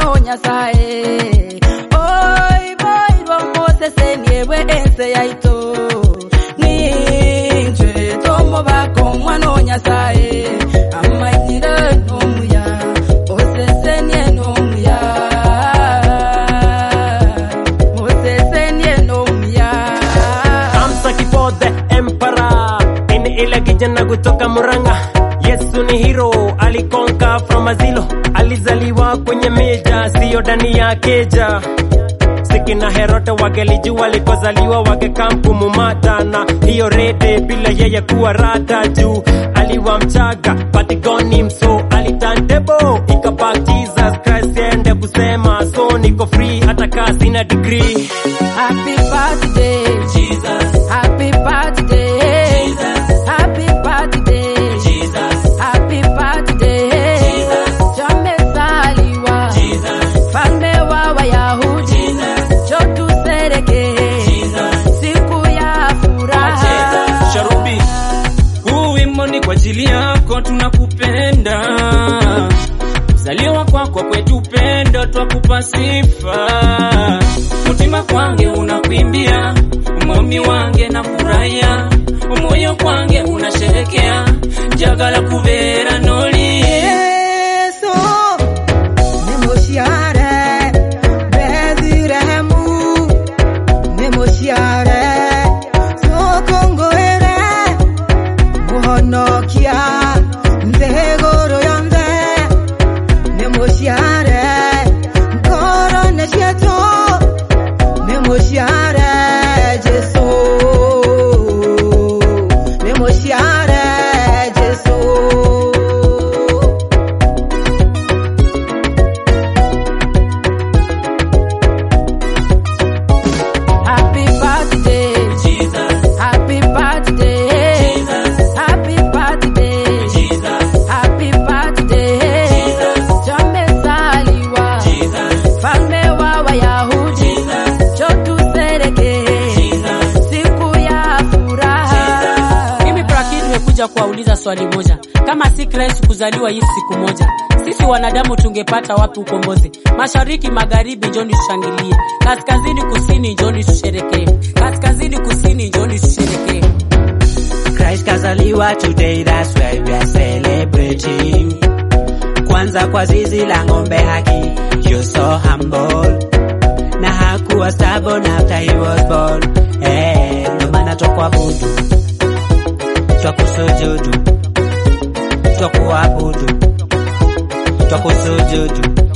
no nyasaye oi boirwo mosese niewe ense yaito ninje tomo bako mwana nyasaye amanyire nomuya osesenie nomuya mosesenie nomuya Amsa Kipo the Emperor ini ile kijana kutoka Murang'a. Yesu ni hero, alikonka from azilo, alizaliwa kwenye meja, siyo ndani ya keja. Siki na Herode wangelijua alikozaliwa wangekamkumumata na hiyo rede bila yeye kuwa rada juu aliwa mchaga patigoni mso alitantebo ikabak Jesus Christ ende kusema so niko free hata kaa sina degree Happy birthday, Jesus, happy birthday, Jesus. happy birthday, Jesus, happy birthday. Jesus. Tumezaliwa Jesus, falme wa Wayahudi, Jesus. njoo tusherehekee Jesus. siku ya furaha. Sharubi, huu wimbo ni kwa ajili yako, tunakupenda. Kuzaliwa kwako kwetu upendo, twakupa sifa. Mutima kwange unakwimbia, umomi wange na furahia, umoyo kwange unasherekea, njagala kubeera noli Yesu nimuciare Bethilehemu nimuciare cukungwire muhonokia nthĩ igũrũ yonthe nimuciare ngoro-inĩ ciitũ nimuciare Jesu nimuciare Jesu Happy birthday, Jesus, happy birthday, Jesus. happy birthday, Jesus, happy birthday. Jesus. Tumezaliwa Jesus, falme wa Wayahudi, Jesus, njoo tusherehekee Jesus. siku ya furaha. Mimi Braki nimekuja kuwauliza swali moja. Kama si Kristo kuzaliwa hii siku moja, sisi wanadamu tungepata wapi ukombozi? Mashariki, magharibi, njoni tushangilie. Kaskazini, kusini, njoni tusherekee. Kaskazini, kusini, njoni tusherekee. Christ kazaliwa today, that's why we are celebrating. Kwanza kwa zizi la ng'ombe haki, you're so humble. Na hakuwa stubborn after he was born. Eh, ndo maana twakuabudu, twakusujudu, twakuabudu, twakusujudu.